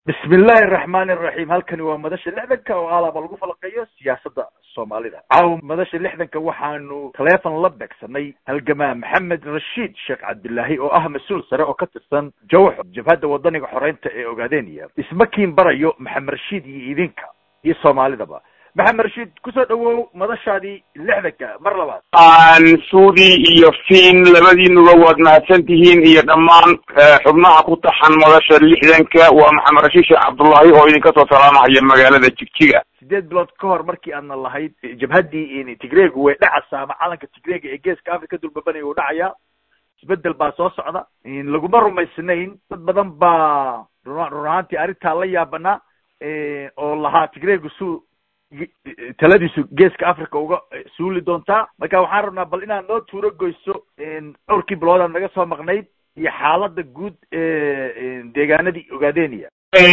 bismi illaahi araxmaani araxiim halkani waa madasha lixdanka oo alaaba lagu falaqeeyo siyaasadda soomaalida caawa madasha lixdanka waxaanu taleefon la beegsanay halgamaa maxamed rashiid sheekh cabdilaahi oo ah mas-uul sare oo ka tirsan jawxo jabhadda wadaniga xoreynta ee ogaadeniya ismakiin barayo maxamed rashiid iyo idinka iyo soomaalidaba maxamed rashiid kusoo dhawow madashaadii lixdanka mar labaad aan suudi iyo fiin labadiinuba waad mahadsan tihiin iyo dhammaan xubnaha ku taxan madasha lixdanka waa maxamed rashiid sheekh cabdullaahi oo idinka soo salaamahaya magaalada jigjiga sideed bilood ka hor markii aadna lahayd jabhaddii tigreegu way dhacaysaa ama calanka tigreega ee geeska africa dulbabanaya uu dhacayaa isbedel baa soo socda laguma rumaysnayn dad badan baa run run ahaantii arrintaa la yaabanaa oo lahaa tigreegu su taladiisu geeska africa uga suuli doontaa marka waxaan rabnaa bal inaad noo tuuro goyso dhowrkii biloodaad naga soo maqnayd iyo xaalada guud deegaanadii ogaadeniya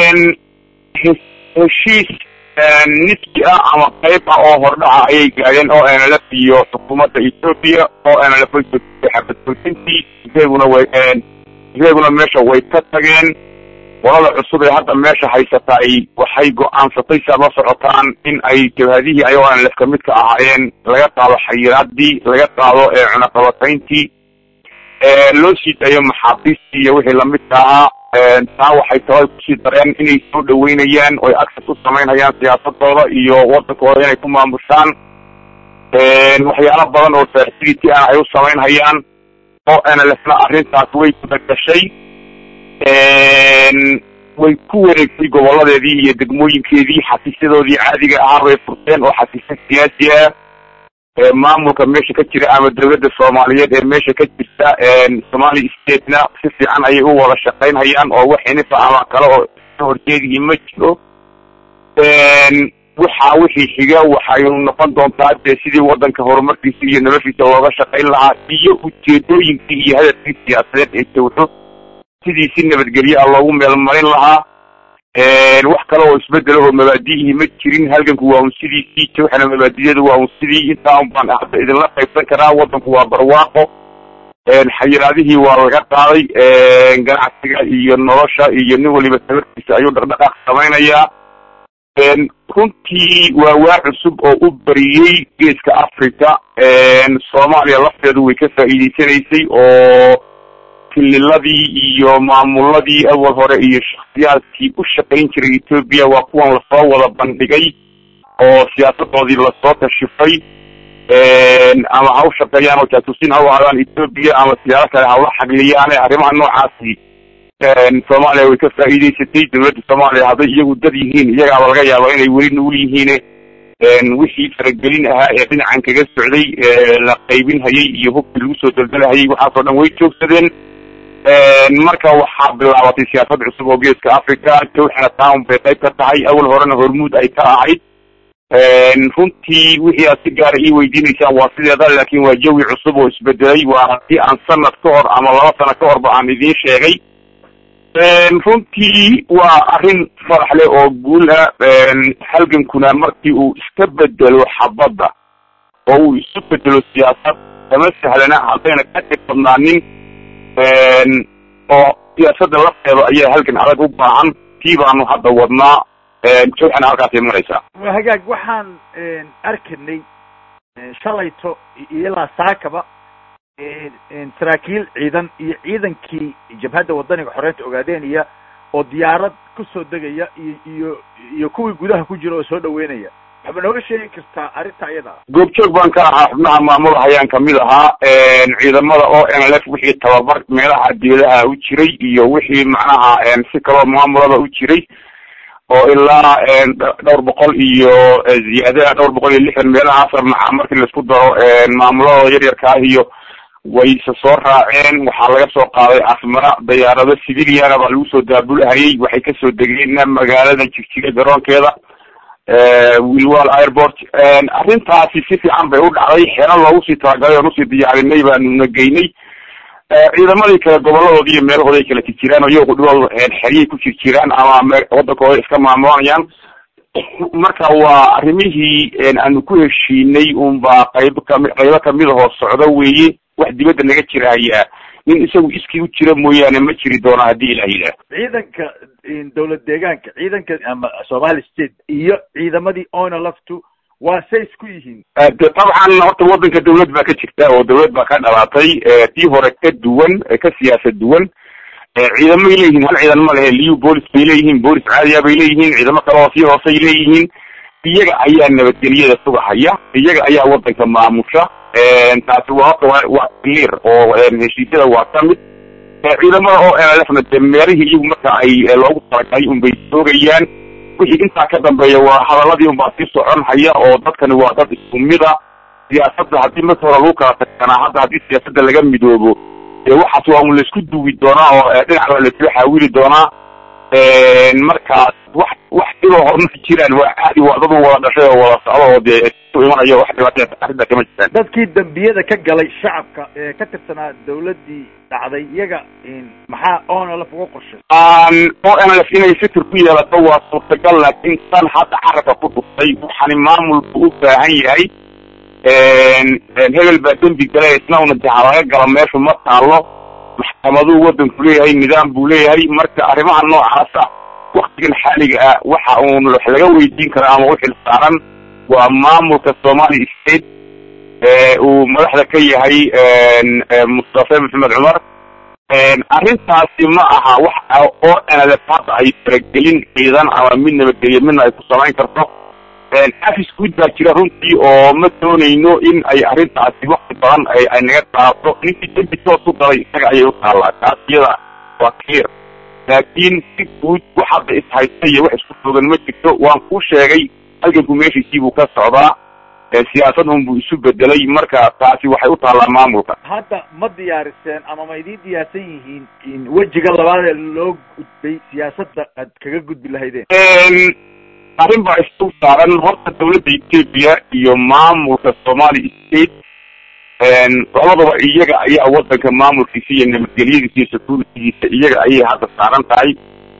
heshiis niski ah ama qayb ah oo hordhaca ayay gaadeen o nlf iyo xukuumadda ethoopia o nlf way xabadfulsintii tigreeguna way tigreeguna meesha way ka tageen qolada cusub ee hadda meesha haysataay waxay go-aansatay si aad la socotaan in ay jabhadihii ayagoo nlf ka mid ka ahaayeen laga qaado xayiraadii laga qaado cunaqabatayntii loo sii dayo maxaabiistii iyo wixii lamidka ahaa taa waxay tahay kusii dareen inay soo dhaweynayaan oy access u samaynhayaan siyaasadooda iyo wadankooda inay ku maamushaan waxyaalo badan oo facility ah ay u samaynhayaan oo nlfna arrintaas way gudagashay way ku wareegtay goboladeedii iyo degmooyinkeedii xafiisyadoodii caadiga ahaa bay furteen oo xafiisya siyaasi ah maamulka meesha ka jira ama dawladda soomaaliyeed ee meesha ka jirta somali statena si fiican ayay u wada shaqaynhayaan oo wax inifa ama kale oo ka horjeedihii ma jiro waxa wixii xiga waxaynu noqon doontaa dee sidii wadanka horumarkiisa iyo noloshiisa looga shaqayn lahaa iyo ujeedooyinkii iyo hadafkii siyaasadeed ee jawxo sidii si nabadgelyo ah loogu meelmarin lahaa wax kale oo isbedelo oo mabaadi'ihii ma jirin halganku waa un sidiisii jawxana mabaadiyadu waa un sidii intaa un baan hadda idinla qaybsan karaa wadanku waa barwaaqo xayiraadihii waa laga qaaday ganacsiga iyo nolosha iyo nin waliba tabarkiisa ayuu dhaqdhaqaaq samaynayaa runtii waa waa cusub oo u bariyey geeska africa soomaaliya lafteedu way ka faa'iideysanaysay oo kililadii iyo maamuladii awal hore iyo shaksiyaadkii u shaqayn jiray ethoopia waa kuwan lasoo wada bandhigay oo siyaasadoodii lasoo kashifay ama ha u shaqeeyaan oo jaasuusin ha u aadaan ethoopia ama siyaalo kale hawla xagliyaane arrimaha noocaasi soomaaliya way ka faa'iideysatay dawladda soomaaliya hadday iyagu dad yihiin iyagaaba laga yaaba inay weli nugul yihiin wixii faragelin ahaa ee dhinacan kaga socday la qaybin hayay iyo hubkii lagu soo daldalahayay waxaasoo dhan way joogsadeen marka waxaa bilaabatay siyaasad cusub oo geeska africa jawxana town bay qayb ka tahay awal horena hormuud ay ka ahayd runtii wixii aad si gaara ii weydiinaysaan waa sideeda laakin waa jawi cusub oo isbedelay waa haddii aan sanad ka hor ama laba sano ka horba aan idiin sheegay runtii waa arrin farax leh oo guul ah halgankuna markii uu iska bedelo xabadda oo uu isu bedelo siyaasad kama sahlana haddayna ka dhib badnaanin oo siyaasadda lafteeda ayaa halgan adag u baahan tii baanu hadda wadnaa jawxana halkaasay maraysaa hagaag waxaan arkanay shalayto ilaa saakaba saraakiil ciidan iyo ciidankii jabhadda wadaniga xoreynta ogaadeniya oo diyaarad kusoo degaya iyo iyo iyo kuwii gudaha ku jira oo soo dhaweynaya waxba nooga sheegi kartaa arrinta iyada goobjoog baan ka ahaa xubnaha maamula ayaan kamid ahaa ciidamada o nlf wixii tababar meelaha dibadaha u jiray iyo wixii macnaha si kaloo maamulada u jiray oo ilaa dhowr boqol iyo ziyaada dhowr boqol iyo lixdan meelahaasa maca markii laisku daro maamuladooda yaryarka ah iyo wayse soo raaceen waxaa laga soo qaaday asmara dayaarado civiliana baa lagu soo daabulahayay waxay kasoo degeen magaalada jigjiga garoonkeeda wilwal airport arrintaasi si fiican bay u dhacday xero loogu sii talagalay oon usii diyaarinay baanuna geynay ciidamadii kale goboladoodi iyo meelahooda ay kala jirjiraan oo iyago dhibooda xeryay ku jirjiraan ama wadankooda iska maamulanayaan marka waa arrimihii aanu ku heshiinay unbaa qayb kami qaybo kamid ahoo socdo weeye wax dibadda naga jiraya nin isagu iskii u jira mooyaane ma jiri doono haddii ilah yidhaah ciidanka dowlad deegaanka ciidanka ama somali state iyo ciidamadii ona laftu waa say isku yihiin de dabcan horta waddanka dawlad baa ka jirta oo dawlad baa ka dhalatay tii hore ka duwan ka siyaasad duwan ciidamay leeyihiin hal ciidan ma lehe liu boolis bay leeyihiin boolis caadiya bay leeyihiin ciidamo kale oo sii hoosay leeyihiin iyaga ayaa nabadgelyada sugahaya iyaga ayaa waddanka maamusha taasi waa horta wa waa clear oo heshiisyada waa ka mid ciidamada oo nlfna de meelihii iyagu marka ay loogu talagalay unbay soogayaan wixii intaa ka dambeeya waa hadaladii unbaa sii socon haya oo dadkani waa dad isku mida siyaasadda haddii marka hore lagu kala tagsanaa hadda haddii siyaasadda laga midoobo dee waxaas waa un laisku duwi doonaa oo dhinac baa laisla xaawili doonaa markaas wax wax dhiboo horma jiraan waa caadi waa dad wada dhashay oo wada socdo oo dee isu imanayo wax dhibaatee arrinta kama jiraan dadkii dambiyada ka galay shacabka ee ka tirsanaa dawladdii dhacday iyaga maxaa onlf uga qorshay o nlf inay fikir ku yeelato waa suurtagal laakiin tan hadda carabka ku dhuftay waxaani maamul buu u baahan yahay hebel baa dembi gala isna una de halaga gala meeshu ma taalo maxkamaduu waddanku leeyahay nidaam buu leeyahay marka arrimaha noocaasa waktigan xaaliga ah waxa uun wax laga weydiin kara ama uxil saaran waa maamulka somali state uu madaxda ka yahay mustafe maxamed cumar arrintaasi ma aha wax oo nlf hadda ay faragelin ciidan ama mid nabadgelyo midna ay ku samayn karto afis guud baa jira runtii oo ma doonayno in ay arrintaasi wakti badan ay naga qaato ninkii dembi toos u galay isaga ayay u taallaa taas iyada waa clear laakiin si guud wax hadda ishaysta iyo wax isku fogan ma jirto waan kuu sheegay halganku meeshiisii buu ka socdaa siyaasad un buu isu bedelay marka taasi waxay u taallaa maamulka hadda ma diyaariseen ama ma idiin diyaarsan yihiin wejiga labaad ee loo gudbay siyaasadda aad kaga gudbi lahaydeen arrin baa isdul saaran horta dawladda ethiopia iyo maamulka somali state labadaba iyaga ayaa waddanka maamulkiisa iyo nabadgelyadiisa iyo securitygiisa iyaga ayay hadda saaran tahay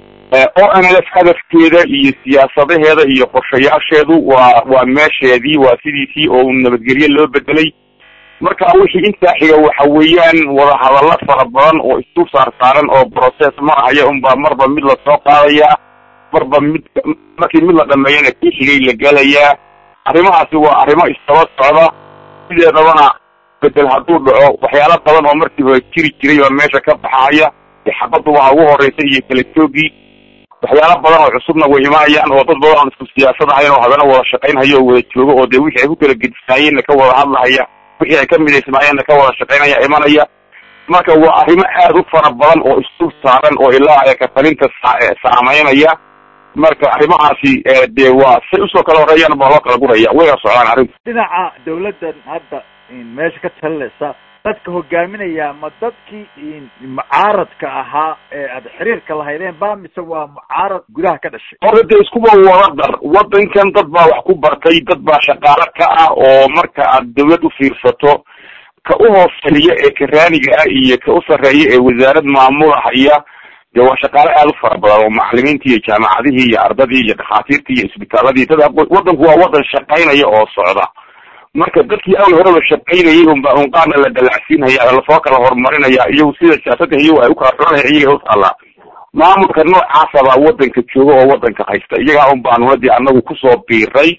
o nlf hadafkeeda iyo siyaasadaheeda iyo qorshayaasheedu waa waa meesheedii waa sidiisii oo nabadgelye loo bedelay marka wixii intaa xiga waxa weeyaan wadahadallo fara badan oo isdul saar saaran oo process marahaya unbaa marba mid lasoo qaadaya marba mid markii mid la dhameeyana kii xigay la gelayaa arrimahaasi waa arrimo istaba socda sideedabana bedel hadduu dhaco waxyaalo badan oo markii hore jiri jiray baa meesha ka baxaya xabaddu waa ugu horeysa iyo kala joogii waxyaalo badan oo cusubna way imanayaan oo dad badan aan isku siyaasad ahayn oo haddana wada shaqaynhaya oo wada jooga oo dee wixii ay ku kala gedisnaayeenna ka wada hadlahaya wixii ay ka midaysnaayeenna ka wada shaqaynaya imanaya marka waa arrimo aad u fara badan oo isdul saaran oo ilaa ay katalinta saameynaya marka arrimahaasi dee waa say usoo kala horeeyaan baa loo kala guraya wayna socdaan arrintu dhinaca dawladdan hadda meesha ka talinaysa dadka hogaaminaya ma dadkii mucaaradka ahaa ee aad xiriirka lahaydeen ba mise waa mucaarad gudaha ka dhashay horta dee iskuba wada dar waddankan dad baa wax ku bartay dad baa shaqaalo ka ah oo marka aad dawlad u fiirsato ka u hooseeya ee karaaniga ah iyo ka u sarreeya ee wasaarad maamulahaya dee waa shaqaale aada u fara badan oo macalimiintii iyo jaamacadihii iyo ardadii iyo dhakhaatiirtii iyo isbitaaladii dad waddanku waa waddan shaqaynaya oo socda marka dadkii awal horeba shaqaynayay unba un qaarna la dalacsiinhaya lasoo kala horumarinaya iyagu sida siyaasadda iyagu ay u kala xulanaya iyaga u taallaa maamulka noocaasa baa waddanka jooga oo waddanka haysta iyagaa un baanuna dee anagu kusoo biiray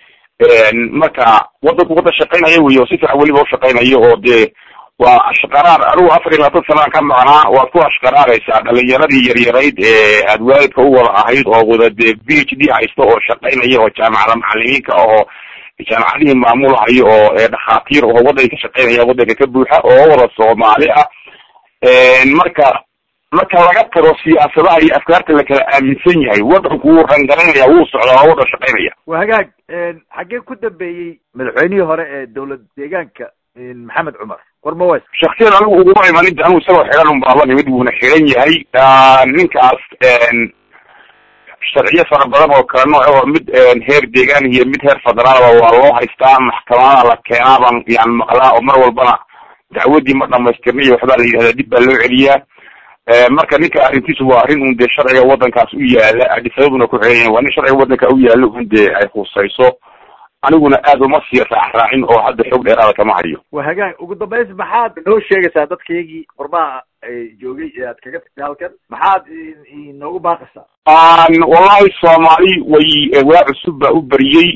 marka waddanku waddan shaqaynaya wey oo si fiican weliba ushaqaynayo oo dee waa ashqaraar anigu afar iyo labaatan sanaan ka maqnaa waad ku ashqaraaraysaa dhalinyaradii yaryarayd ee aad waalidka u wada ahayd oo wada dee b h d haysta oo shaqaynaya oo jaamacada macalimiinka oo jaamacadihii maamulahayo oo dhakhaatiir oo waddanka ka shaqaynaya waddanka ka buuxa oo wada soomaali ah marka marka laga tago siyaasadaha iyo afkaarta la kala aaminsan yahay waddanku wuu rangaranaya wuu socdaa waa waddan shaqaynaya waa hagaag xaggee ku dambeeyey madaxweynihii hore ee dawlad deegaanka maxamed cumar warmaws shaksiyan anigu uguma imanin anigu isagoo xidhan un baa la nimid wuuna xidhan yahay ninkaas sharciyo fara badan oo kala nooc oo mid heer deegaan iyo mid heer federaalba waa loo haystaa maxkamadaha la keenaa baan yani maqlaa oo mar walbana dacwadii ma dhamaystirna iyo waxbaa la yidhahdaa dib baa loo celiyaa marka ninka arrintiisu waa arrin un dee sharciga waddankaas u yaala adisababuna ku xeeyan waa nin sharciga waddanka u yaalo un dee ay khusayso aniguna aad uma sii raacraacin oo hadda xoog dheeraada kama hayo waa hagaag ugu dambays maxaad noo sheegaysaa dadkaygii qormaha joogay ee aad kaga tagtay halkan maxaad inoogu baaqaysaa wallahi soomaali way waa cusub baa u beriyey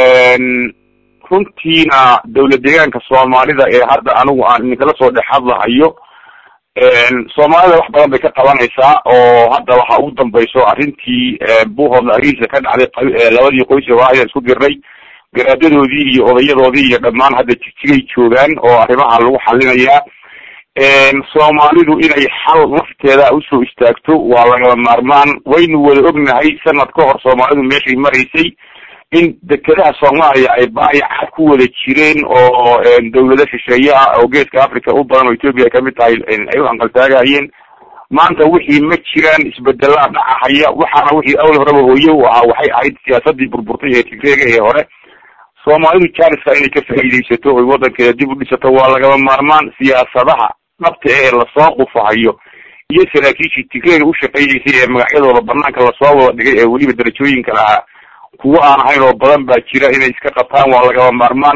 runtiina dawlad deegaanka soomaalida ee hadda anigu aan idinkala soo dhex hadlahayo soomaalida wax badan bay ka qabanaysaa oo hadda waxa ugu dambayso arrintii buuhoodla ariisa ka dhacday labadii qoys ee waayaan isku dirnay garaadadoodii iyo odayadoodii iyo dhammaan hadda jigjigay joogaan oo arrimaha lagu xalinayaa soomaalidu inay xal nafteeda usoo istaagto waa lagaba maarmaan waynu wada ognahay sanad ka hor soomaalidu meeshay maraysay in dekedaha soomaaliya ay baayacaad ku wada jireen oo dawlado shisheeye ah oo geeska africa u badan oo ethoopia ay kamid tahay ay u anqaltaagahayeen maanta wixii ma jiraan isbedelaa dhacahaya waxaana wixii awal horeba hooye u ahaa waxay ahayd siyaasadii burburtay ee tigreega ee hore soomaalidu janiska inay ka faa'iidaysato oy waddankeeda dib u dhisato waa lagaba maarmaan siyaasadaha dhabta ee lasoo qufahayo iyo saraakiishii tigreega u shaqaynaysay ee magacyadooda banaanka lasoo wada dhigay ee weliba darajooyinka lahaa kuwo aan ahayn oo badan baa jira inay iska qabtaan waa lagaba maarmaan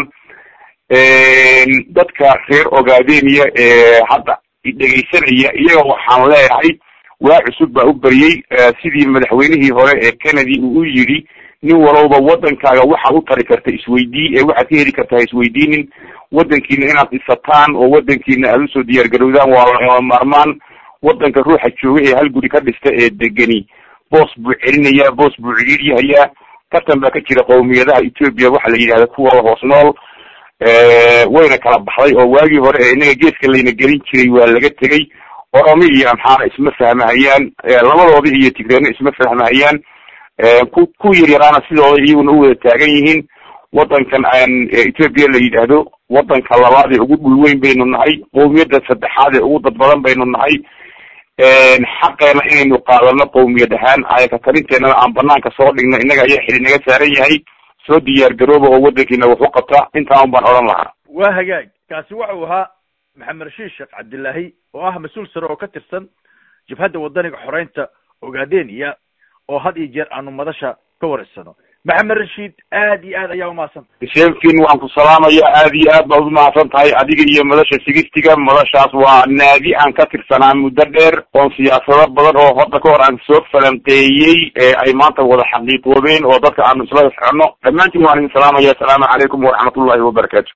dadka reer ogaadeniya ee hadda dhegaysanaya iyaga waxaan leeyahay waa cusub baa u beriyey sidii madaxweynihii hore ee kennedy uu u yidhi nin walowba waddankaaga waxaad u tari karta isweydii ee waxaad ka heli kartaa isweydiinin waddankiina inaad dhisataan oo waddankiina aada usoo diyaar garowdaan waa lagaba maarmaan waddanka ruuxa jooga ee hal guri ka dhista ee degani boos buu celinayaa boos buu ciriiryahayaa tartan baa ka jira qowmiyadaha ethoopia waxa la yidhahda kuwa hoos nool wayna kala baxday oo waagii hore ee inaga geeska layna gelin jiray waa laga tegey oromi iyo amxaana isma fahmahayaan labadoodi iyo tigreena isma fahmahayaan ku ku yaryaraana sidooda iyaguna u wada taagan yihiin waddankan ethoopia la yidhaahdo waddanka labaad ee ugu dhul weyn baynu nahay qowmiyadda saddexaad ee ugu dad badan baynu nahay xaqeena inaynu qaadano qowmiyad ahaan ayaka talinteenana aan banaanka soo dhigno innaga ayaa xili naga saaran yahay soo diyaar garooba oo waddankiina wax u qabta intaan baan odhan lahaa waa hagaag kaasi wuxuu ahaa maxamed rashiid sheekh cabdillaahi oo ah mas-uul sare oo ka tirsan jabhadda wadaniga xoreynta ogaadeniya oo had iyo jeer aanu madasha ka wareysano maxamed rashiid aad iyo aad ayaa umahadsanta sheefkin waan ku salaamaya aad iyo aad baad umahadsan tahay adiga iyo madasha sigistiga madashaas waa naadi aan ka tirsanaa muddo dheer oon siyaasado badan oo hadda ka hor aan soo falanqeeyey ee ay maanta wada xaqiiqoobeen oo dadka aanu isla soconno dhammaantiin waan idin salaamaya asalaamu calaykum waraxmat ullahi wabarakaatu